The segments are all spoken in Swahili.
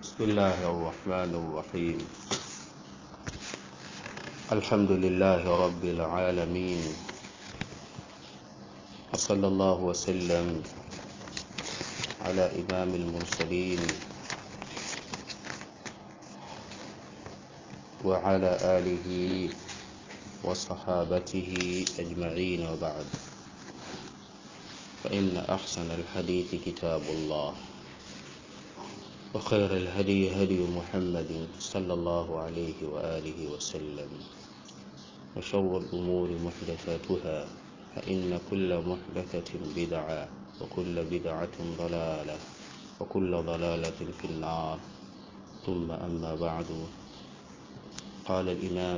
بسم الله الرحمن الرحيم الحمد لله رب العالمين وصلى الله وسلم على إمام المرسلين وعلى آله وصحابته أجمعين وبعد فإن أحسن الحديث كتاب الله وخير الهدي هدي محمد صلى الله عليه وآله وسلم وشر الأمور محدثاتها فإن كل محدثة بدعة وكل بدعة ضلالة وكل ضلالة في النار ثم أما بعد قال الإمام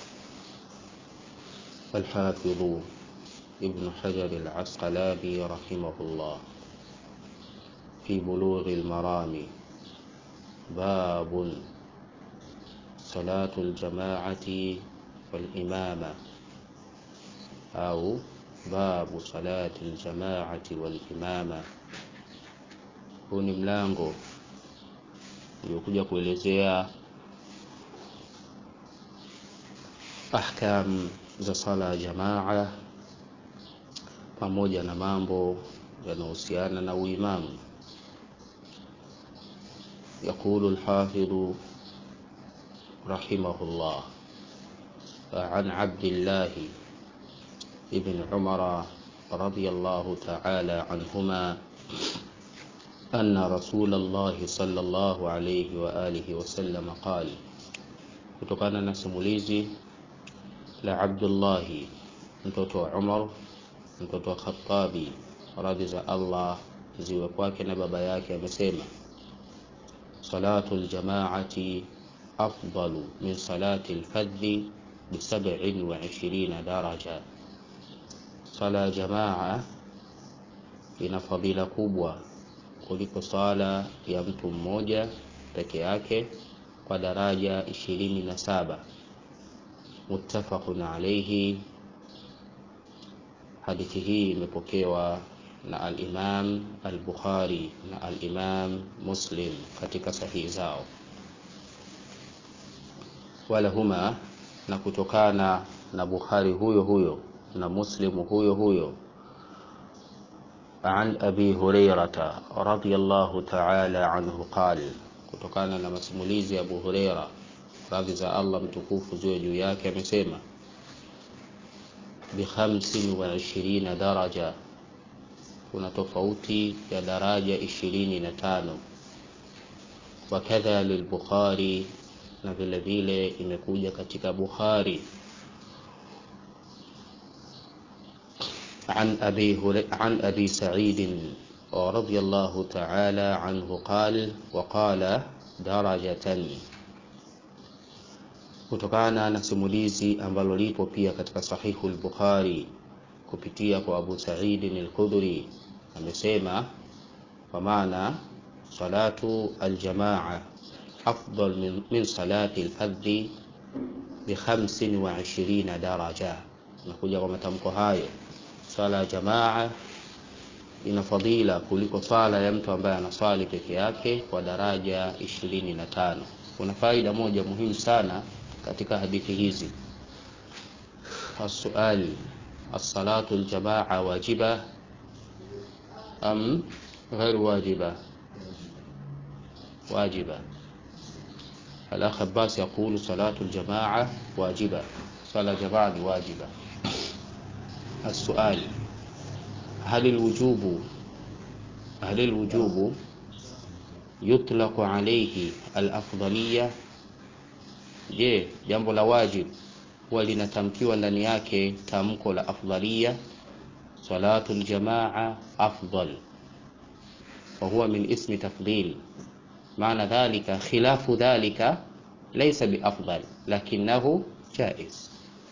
الحافظ ابن حجر العسقلاني رحمه الله في بلوغ المرام باب صلاة الجماعة والإمامة أو باب صلاة الجماعة والإمامة huu ni mlango uliokuja kuelezea ahkam za sala ya jamaa pamoja na mambo yanayohusiana na uimamu يقول الحافظ رحمه الله عن عبد الله بن عمر رضي الله تعالى عنهما أن رسول الله صلى الله عليه وآله وسلم قال kutokana na simulizi la Abdullahi mtoto wa Umar mtoto wa Khattabi radhi za Allah ziwe kwake na baba yake amesema صلاة الجماعة أفضل من صلاة الفذ بسبع وعشرين درجة صلاة جماعة ina fadhila kubwa kuliko sala ya mtu mmoja peke yake kwa daraja ishirini na saba muttafaqun alaihi hadithi hii imepokewa na al-Imam al-Bukhari na al-Imam Muslim katika sahihi zao wala huma na kutokana na Bukhari huyo huyo na Muslim huyo huyo عن أبي هريرة رضي الله تعالى عنه قال kutokana na masimulizi ya Abu Huraira radhi za Allah mtukufu ziwe juu yake amesema bi 25 daraja kuna tofauti ya daraja ishirini na tano wakadha lilbukhari na vile vile imekuja katika bukhari عن أبي, عن أبي سعيد رضي الله تعالى عنه قال وقال درجة kutokana na simulizi ambalo lipo pia katika sahihu al-Bukhari kupitia kwa Abu Sa'id al-Khudri amesema kwa maana salatu aljamaa afdal min, min salati alfardhi bi 25 daraja nakuja kwa matamko hayo sala ya jamaa ina fadhila kuliko sala ya mtu ambaye anaswali peke yake kwa daraja 25 kuna faida moja muhimu sana katika hadithi hizi السؤال الصلاة الجماعة واجبة أم غير واجبة واجبة الأخ عباس يقول صلاة الجماعة واجبة صلاة جماعة واجبة السؤال هل الوجوب هل الوجوب يطلق عليه الأفضلية je jambo la wajib huwa linatamkiwa ndani yake tamko la afdalia salatu aljamaa afdal وهو من اسم تفضيل معنى ذلك خلاف ذلك ليس بأفضل لكنه جائز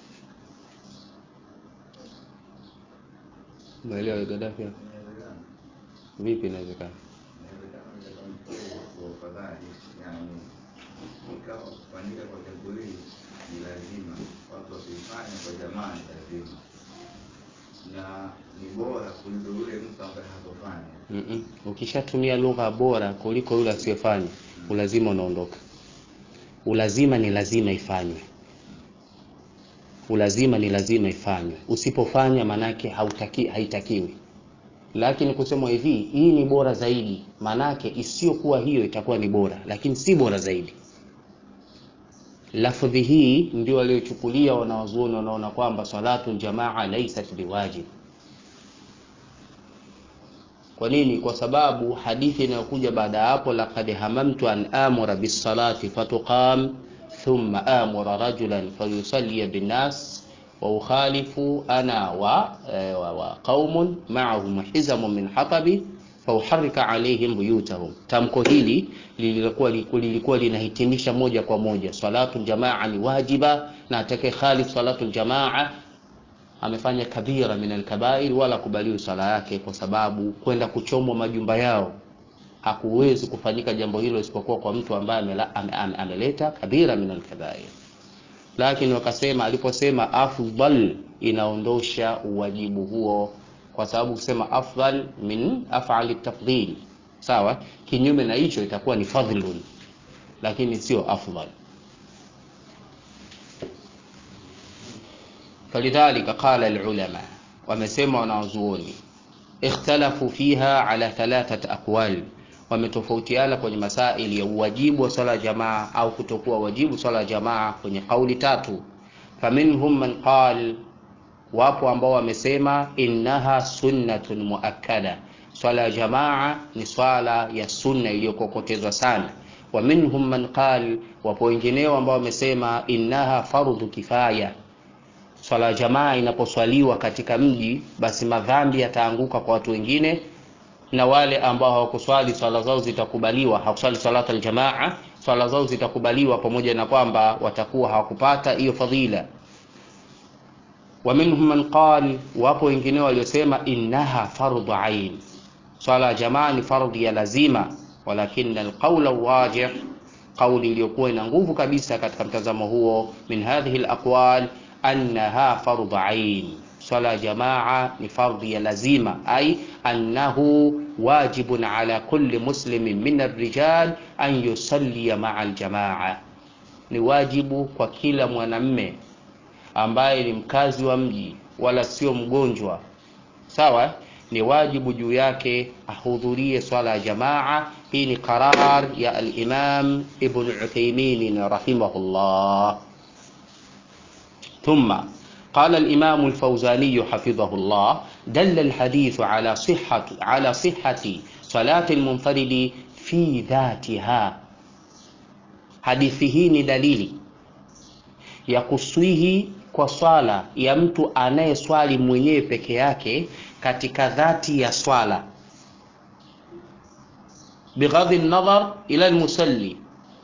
maelewa Gaddafi vipi inawezekana kufanyika kwa jambo hili ni lazima, watu wakifanya kwa jamaa ni lazima, na ni bora kuliko yule mtu ambaye hatofanya. Mm-mm. ukishatumia lugha bora kuliko yule asiyefanya ulazima unaondoka ulazima ni lazima ifanywe ulazima ni lazima ifanywe usipofanya manake hautaki, haitakiwi lakini kusema hivi hii ni bora zaidi manake isiyokuwa hiyo itakuwa ni bora lakini si bora zaidi lafdhi hii ndio waliochukulia wanawazuoni wanaona kwamba salatu jamaa laisat biwajib kwa nini kwa sababu hadithi inayokuja baada ya hapo laqad hamamtu an amura bisalati fatuqam thumma amura rajulan fayusalli binnas wa ukhalifu ana wa, eh, wa, wa qaumun ma'ahum hizamun min hatabi fauharika alaihim buyutahum. Tamko hili lilikuwa lilikuwa linahitimisha moja kwa moja salatu jamaa ni wajiba, na atakaye khalif salatu jamaa amefanya kabira min alkabair, wala kubaliwi sala yake, kwa sababu kwenda kuchomwa majumba yao hakuwezi kufanyika jambo hilo isipokuwa kwa mtu ambaye amela- ame- ame- ameleta kabira min alkabair. Lakini wakasema aliposema afdal inaondosha uwajibu huo kwa sababu kusema afdal min afali tafdhil sawa kinyume na hicho itakuwa ni fadhlun lakini sio afdal falidhalika qala alulama wamesema wanawazuoni ikhtalafu fiha ala thalathat aqwal wametofautiana kwenye masaili ya uwajibu wa swala ya jamaa au kutokuwa wajibu swala ya jamaa kwenye kauli tatu faminhum man qal wapo ambao wamesema innaha sunnatun muakkada swala ya jamaa ni swala ya sunna iliyokokotezwa sana wa minhum man qal wapo wengineo ambao wamesema innaha fardhu kifaya swala ya jamaa inaposwaliwa katika mji basi madhambi yataanguka kwa watu wengine na wale ambao hawakuswali swala zao zitakubaliwa hawakuswali salata aljamaa swala zao zitakubaliwa pamoja na kwamba watakuwa hawakupata hiyo fadhila wa minhum man qal wapo wengine waliosema innaha fardhu ain swala ya jamaa ni fardhi ya lazima walakin alqawla wajih kauli iliyokuwa ina nguvu kabisa katika mtazamo huo min hadhihi alaqwal annaha fardhu ain swala ya jamaa ni fardhi ya lazima ay annahu wajibun ala kulli muslimin min arrijal an yusalli maa aljamaa ni wajibu kwa kila mwanamme ambaye ni mkazi wa mji wala sio mgonjwa sawa ni wajibu juu yake ahudhurie swala ya jamaa hii ni qarar ya al-imam ibn uthaymin rahimahullah ثم قال الإمام الفوزاني حفظه الله دل الحديث على صحة على صحة صلاة المنفرد في ذاتها حديثه ni dalili ya kuswihi kwa swala ya mtu anayeswali mwenyewe peke yake katika dhati ya swala bighadhi nadhar ila almusalli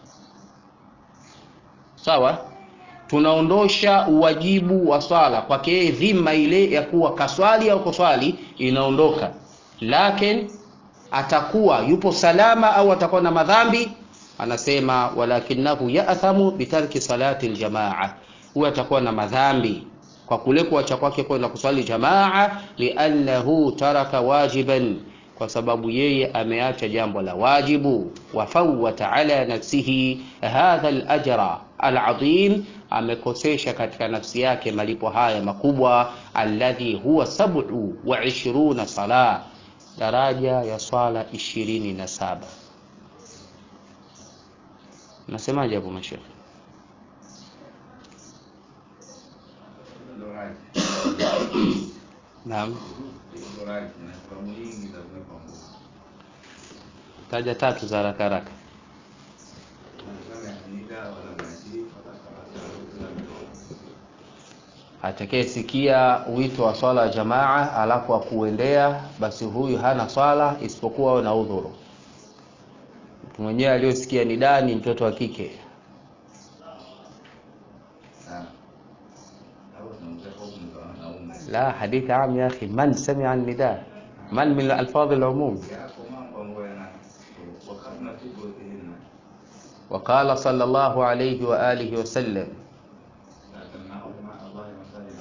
sawa tunaondosha uwajibu wa swala kwake yeye dhima ile ya kuwa kaswali au kuswali inaondoka lakin atakuwa yupo salama au atakuwa na madhambi anasema walakinahu yathamu bitarki salati aljamaa huyo atakuwa na madhambi kwa kule kuacha kwake kwenda kuswali jamaa liannahu taraka wajiban kwa sababu yeye ameacha jambo la wajibu wafawata ala nafsihi hadha alajra alazim amekosesha katika nafsi yake malipo haya makubwa alladhi huwa sab'u wa ishiruna sala daraja ya swala ishirini na saba nasemaje hapo mashekhe Ndo right. naam Ndo right. Na sababu nyingi za kuweka nguvu. taja tatu za haraka haraka Wanasema ni dawa wala maji, wala salata, wala atakayesikia wito wa swala ya jamaa alafu akuendea basi huyu hana swala isipokuwa awe na udhuru mtu mwenyewe aliyosikia nidaa ni mtoto wa kike Ah. Hapo tunaongea hukumu za wanaume. la hadithi am ya akhi man samia nida man min alfadhi alumum Yako mambo ambayo yana wakati na tuko tena. وقال صلى الله عليه وآله وسلم Na tunao ma Allah masallam.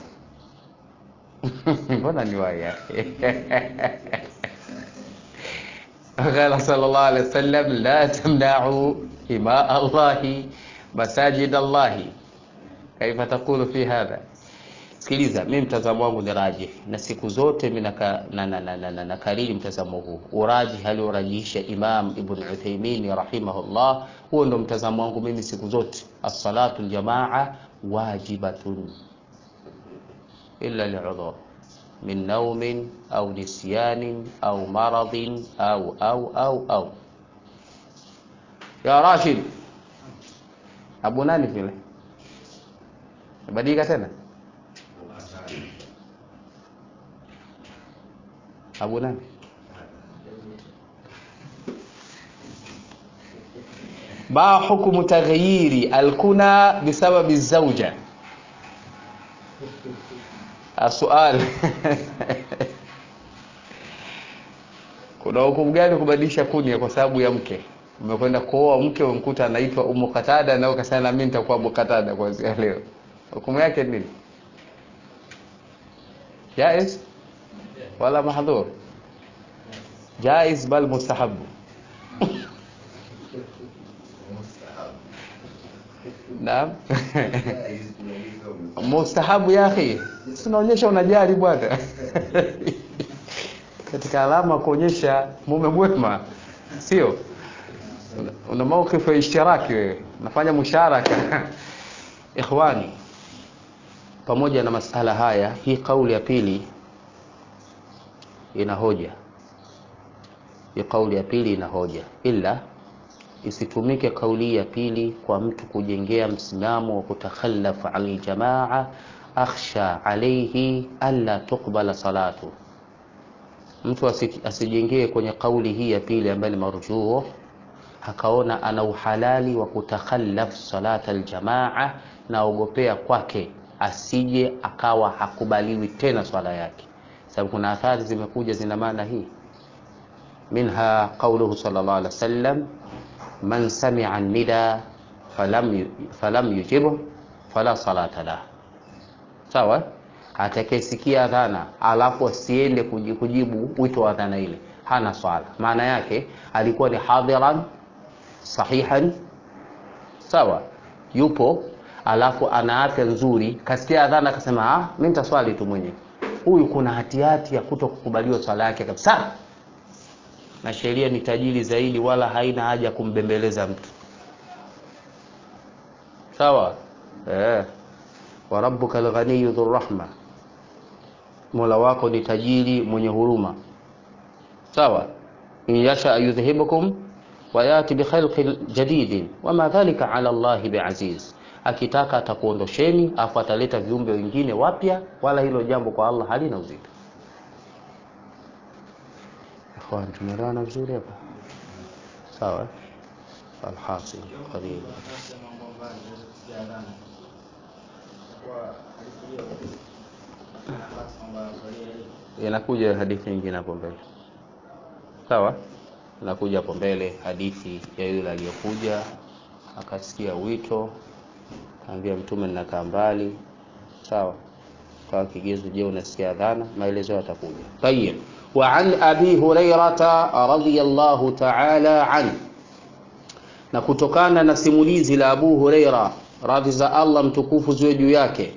mbona ni waya قال صلى الله عليه وسلم لا تمنعوا إماء الله مساجد الله كيف تقول في هذا sikiliza mi mtazamo wangu ni raji na siku zote mi naka- na- na- na- na- na- nakariri mtazamo huu uraji aliorajihisha imam ibn utheimin rahimahullah huo ndo mtazamo wangu mimi siku zote assalatu ljamaa wajibatun illa liudhur min naumin au nisyanin au maradhin au au au au ya rashid abu nani vile badilika tena abu nani ma hukmu taghyiri alkuna bisababi zauja السؤال kuna hukumu gani kubadilisha kunia kwa sababu ya mke umekwenda kuoa mke umkuta anaitwa umu katada na ukasema na mimi nitakuwa abu katada kuanzia leo hukumu yake ni nini jaiz wala mahdhur jaiz bal mustahabu naam mustahabu ya akhi sinaonyesha unajali bwana katika alama kuonyesha mume mwema sio una, una mawkifu ya ishtiraki wewe unafanya musharaka ikhwani pamoja na masala haya hii kauli ya pili ina hoja hii kauli ya pili ina hoja ila isitumike kauli ya pili kwa mtu kujengea msimamo wa kutakhallaf an ljamaa akhsha alaihi alla tuqbala salatu mtu asi- asijengee kwenye kauli hii ya pili ambayo ni marjuu akaona ana uhalali wa kutakhallaf salata aljamaa na ogopea kwake asije akawa hakubaliwi tena swala yake sababu kuna athari zimekuja zina maana hii minha qauluhu sallallahu alaihi wasallam man samia nida falam, yu- falam yujibu fala salata lah sawa atakayesikia adhana alafu asiende kuji- kujibu wito wa adhana ile hana swala maana yake alikuwa ni hadhiran sahihan sawa yupo alafu ana afya nzuri kasikia adhana akasema ah mimi nitaswali tu mwenyewe huyu kuna hatihati ya kuto kukubaliwa swala yake kabisa na sheria ni tajiri zaidi wala haina haja ya kumbembeleza mtu sawa eh wa rabbuka alghaniyu dhur rahma mola wako ni tajiri mwenye huruma sawa in yasha yudhhibukum wa yati bi khalqin jadidin wama dhalika ala allahi biaziz akitaka atakuondosheni afu ataleta viumbe wengine wapya wala hilo jambo kwa allah halina uzito ikhwan tumeelewana vizuri hapa sawa alhasil qarib inakuja hadithi nyingine hapo mbele sawa inakuja hapo mbele hadithi ya yule aliyokuja akasikia wito kaambia mtume ninakaa mbali sawa kwa kigezo je unasikia adhana maelezo yatakuja tayib wa an abi hurairata radhiyallahu ta'ala an na kutokana na simulizi la abu huraira radhi za allah mtukufu ziwe juu yake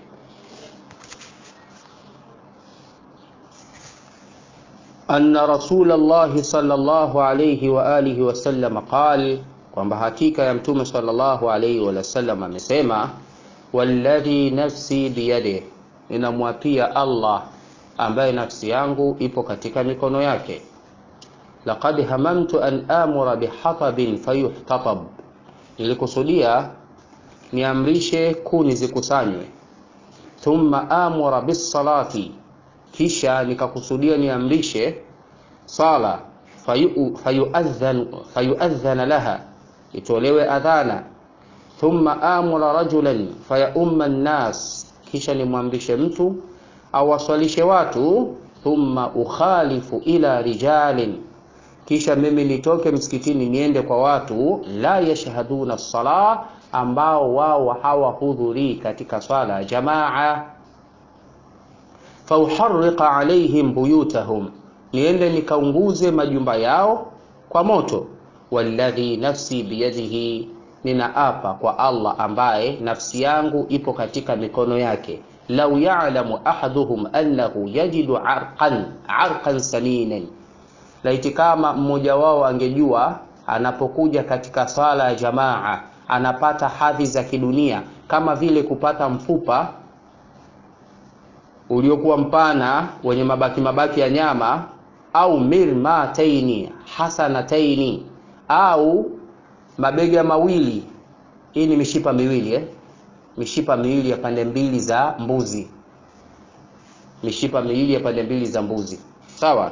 أن رسول الله صلى الله عليه وآله وسلم قال kwamba hakika ya mtume sallallahu alaihi wasallam amesema walladhi nafsi biyade ninamwapia allah ambaye nafsi yangu ipo katika mikono yake laqad hamamtu an amura bihatabin fayuhtatab nilikusudia niamrishe kuni zikusanywe thumma amura bisalati kisha nikakusudia niamrishe sala fayu- fayuadhan fayuadhana laha itolewe adhana thumma amura rajulan fayaumma nnas kisha nimwamrishe mtu awaswalishe watu thumma ukhalifu ila rijalin kisha mimi nitoke msikitini niende kwa watu la yashhaduna sala ambao wao hawahudhurii katika swala ya jamaa fauharriqa alaihim buyutahum niende nikaunguze majumba yao kwa moto walladhi nafsi biyadihi ninaapa kwa allah ambaye nafsi yangu ipo katika mikono yake lau yalamu ahaduhum annahu yajidu arqan arqan saminen laiti kama mmoja wao angejua anapokuja katika swala ya jamaa anapata hadhi za kidunia kama vile kupata mfupa uliokuwa mpana wenye mabaki mabaki ya nyama au mirmataini hasanataini au mabega mawili hii ni mishipa miwili eh? mishipa miwili ya pande mbili za mbuzi mishipa miwili ya pande mbili za mbuzi sawa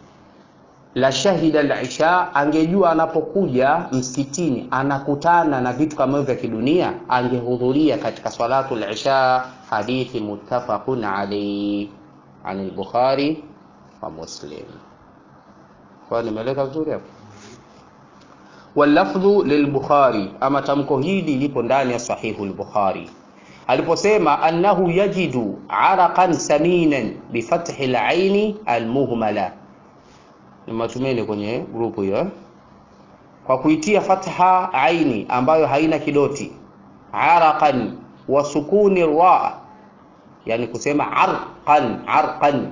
la shahida lisha angejua anapokuja msikitini anakutana na vitu kama hivyo vya kidunia angehudhuria katika salatu lisha hadithi muttafaqun alayhi an al-bukhari wa muslim kwa nimeleka vizuri hapo wallafdhu lilbukhari ama tamko hili lipo ndani ya sahihu lbukhari aliposema annahu yajidu araqan saminan bifathi laini almuhmala nimatumeni kwenye grupu hiyo kwa kuitia fatha aini ambayo haina kidoti araqan wa sukuni ra yani kusema arqan arqan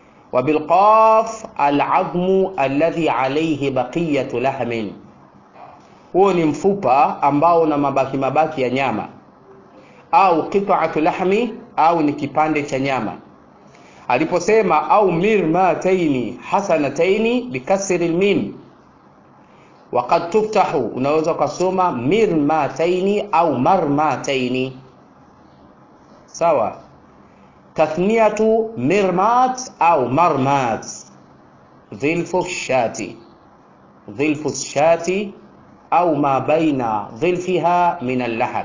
وبالقاف العظم الذي عليه بقية لحم huo ni mfupa ambao una mabaki mabaki ya nyama au qit'atu lahmi au ni kipande cha nyama aliposema au mirmataini hasanataini bikasri lmim waqad tuftahu unaweza ukasoma mirmataini au marmataini sawa tathniyatu mirmat au marmat dhilfu shati dhilfu shati au ma baina dhilfiha min allahm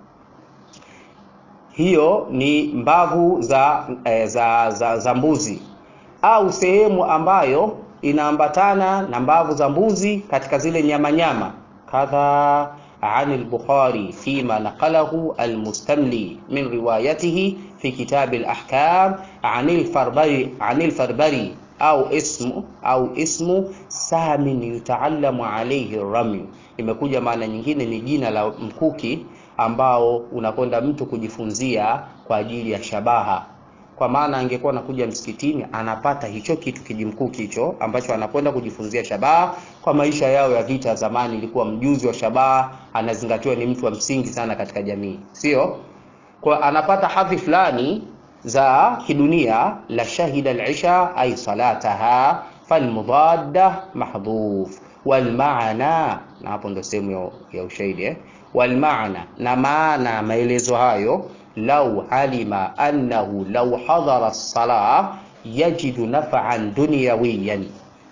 hiyo ni mbavu za, eh, za, za, za mbuzi au sehemu ambayo inaambatana na mbavu za mbuzi katika zile nyama nyama kadha عن البخاري فيما نقله المستملي من روايته في كتاب الأحكام عن الفربري عن الفربري أو اسم أو اسم سهم يتعلم عليه الرمي imekuja maana nyingine ni jina la mkuki ambao unakwenda mtu kujifunzia kwa ajili ya shabaha kwa maana angekuwa anakuja msikitini anapata hicho kitu kijimkuki hicho ambacho anakwenda kujifunzia shabaha kwa maisha yao ya vita zamani ilikuwa mjuzi wa shabaha anazingatiwa ni mtu wa msingi sana katika jamii sio kwa anapata hadhi fulani za kidunia la shahida al-isha ay salataha falmudadda mahdhuf walmaana na hapo ndo sehemu ya ushahidi eh? walmaana na maana maelezo hayo lau alima annahu lau hadhara as-salah yajidu naf'an dunyawiyan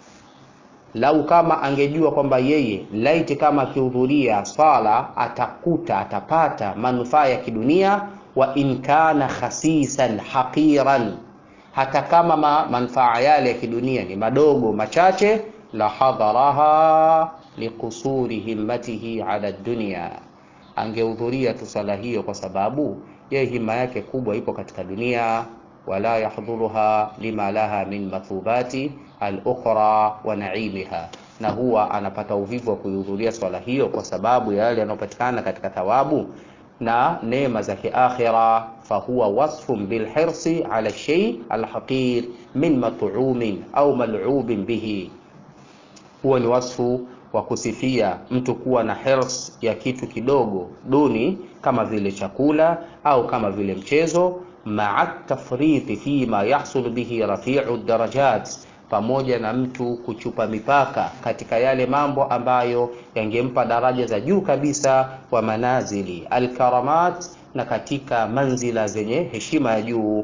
lau kama angejua kwamba yeye laiti kama akihudhuria swala atakuta atapata manufaa ya kidunia wa in kana khasisan haqiran hata kama ma, manufaa yale ya kidunia ni madogo machache la hadharaha liqusuri himmatihi ala dunya angehudhuria tu sala hiyo kwa sababu yeye hima yake kubwa ipo katika dunia wala yahdhuruha lima laha min mathubati al-ukhra wa naimiha na huwa anapata uvivu wa kuihudhuria swala hiyo kwa sababu ya yale yanayopatikana katika thawabu na neema za kiakhira fahuwa wasfun bilhirsi ala shay alhaqir min mat'umin au mal'ubin bihi huwa ni wasfu wa kusifia mtu kuwa na hirs ya kitu kidogo duni kama vile chakula au kama vile mchezo maa tafriti fima yahsul bihi rafiu darajat pamoja na mtu kuchupa mipaka katika yale mambo ambayo yangempa daraja za juu kabisa wa manazili alkaramat na katika manzila zenye heshima ya juu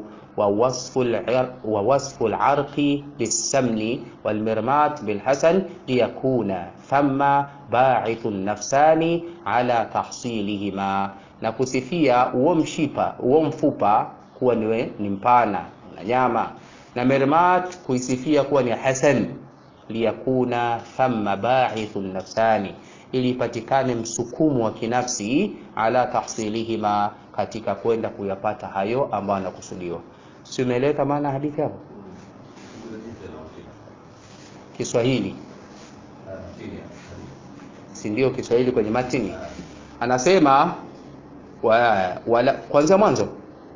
ووصف العرق بالسمن والمرمات بالحسن ليكون ثم باعث النفسان على تحصيلهما na kusifia huo mshipa huo mfupa kuwa ni, ni mpana na nyama na mermat kuisifia kuwa ni hasan liyakuna thamma baithu nafsani ili ipatikane msukumo wa kinafsi ala tahsilihima katika kwenda kuyapata hayo ambayo anakusudiwa si umeeleweka maana hadithi hapo kiswahili chini ya si ndio Kiswahili kwenye matini anasema wa, wala kwanza mwanzo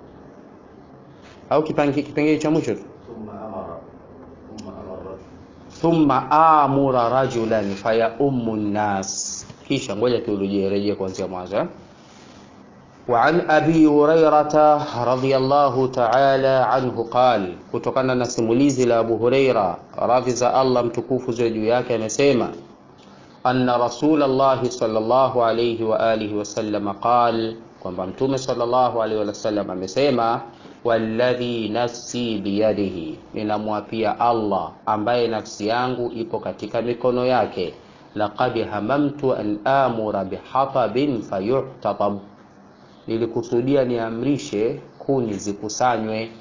au kipangi- kipengele cha mwisho tu thumma amara thumma amara thumma amura rajulan fayaumu nnas kisha ngoja turejee rejee kuanzia mwanzo eh? وعن أبي هريرة رضي الله تعالى عنه قال kutokana na simulizi la Abu Huraira radhi za Allah mtukufu ziwe juu yake amesema anna Rasulallahi sallallahu alayhi wa alihi wasallam qal kwamba mtume sallallahu alayhi wasallam amesema walladhi nafsi biyadihi ninamwapia Allah ambaye nafsi yangu ipo katika mikono yake laqad hamamtu an amura bihatabin fayuhtatab nilikusudia niamrishe kuni zikusanywe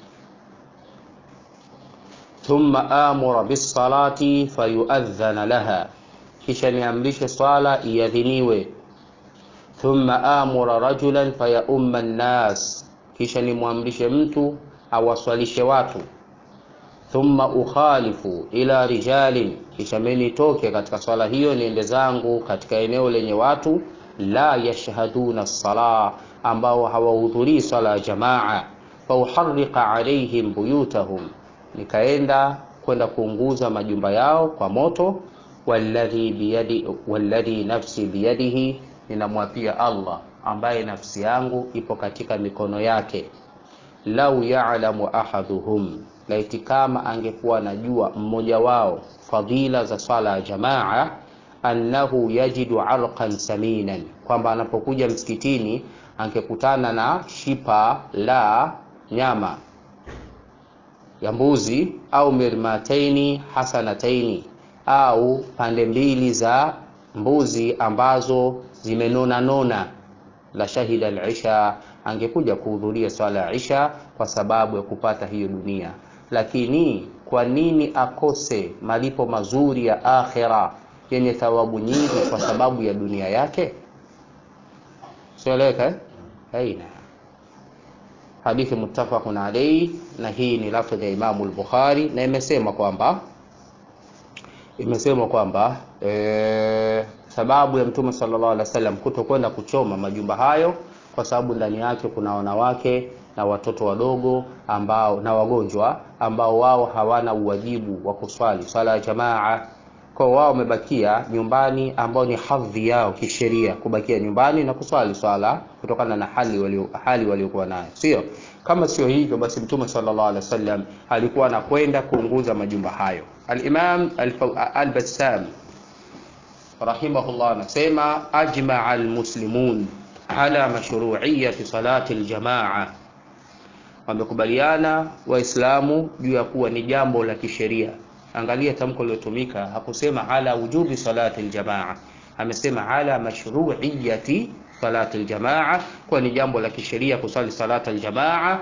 thumma amura bisalati fayuadhana laha kisha niamrishe swala iadhiniwe thumma amura rajulan fayaumma nnas kisha nimwamrishe mtu awaswalishe watu thumma ukhalifu ila rijalin kisha mimi nitoke katika swala hiyo niende zangu katika eneo lenye watu la yashhaduna sala ambao hawahudhurii swala ya jamaa fauharriqa alaihim buyutahum nikaenda kwenda kuunguza majumba yao kwa moto walladhi biyadi walladhi nafsi biyadihi ninamwapia Allah ambaye nafsi yangu ipo katika mikono yake lau ya'lamu ahaduhum laiti kama angekuwa anajua mmoja wao fadhila za swala ya jamaa annahu yajidu arqan saminan kwamba anapokuja msikitini angekutana na shipa la nyama ya mbuzi au mirmataini hasanataini au pande mbili za mbuzi ambazo zimenona nona la shahida al-isha angekuja kuhudhuria swala ya isha kwa sababu ya kupata hiyo dunia lakini kwa nini akose malipo mazuri ya akhira yenye thawabu nyingi kwa sababu ya dunia yake sieleka eh? aina hadithi muttafaqun alayhi na hii ni lafdhi ya Imamu al-Bukhari na imesema kwamba imesema kwamba e, sababu ya Mtume sallallahu alaihi wasallam kutokwenda kuchoma majumba hayo kwa sababu ndani yake kuna wanawake na watoto wadogo ambao na wagonjwa ambao wao hawana uwajibu wa kuswali swala ya jamaa kwa wao wamebakia nyumbani ambao ni hadhi yao kisheria kubakia nyumbani na kuswali swala kutokana na hali walio hali waliokuwa nayo sio kama sio hivyo basi mtume sallallahu alaihi wasallam alikuwa anakwenda kuunguza majumba hayo al-Imam al-Bassam rahimahullah anasema ajma'a al-muslimun ala mashru'iyyati salati al-jamaa wamekubaliana waislamu juu ya kuwa ni jambo la kisheria angalia tamko lilotumika hakusema ala wujubi salati aljamaa amesema ala mashru'iyyati salati aljamaa kwa ni jambo la kisheria kusali salati aljamaa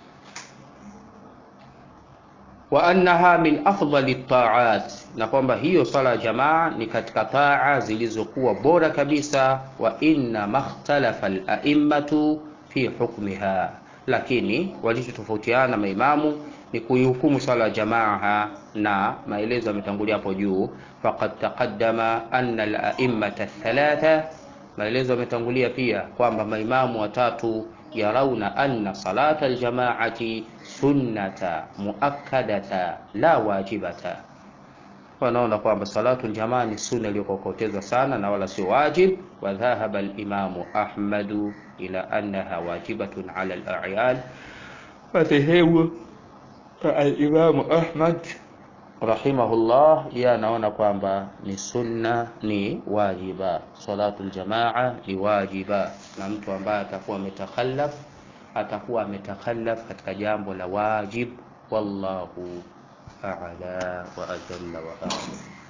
wa annaha min afdali taat na kwamba hiyo sala ya jamaa ni katika taa zilizokuwa bora kabisa wa inna makhtalafa al-a'immatu fi hukmiha lakini walichotofautiana maimamu ni kuihukumu swala ya jamaa na maelezo yametangulia hapo juu faqad taqaddama anna al-a'immata thalatha maelezo yametangulia pia kwamba maimamu watatu yarauna anna salata aljamaati sunnata muakkadata la wajibata wanaona kwamba salatu aljamaa ni sunna iliyokokotezwa sana na wala sio wajib wa dhahaba alimamu ahmadu ila annaha wajibatun ala al-a'yan madhehebu alimamu ahmad rahimahullah yeye anaona kwamba ni sunna ni wajiba salatu aljamaa ni wajiba na mtu ambaye atakuwa ametakhallaf atakuwa ametakhallaf katika jambo la wajib wallahu a'la wa ajalla wa a'lam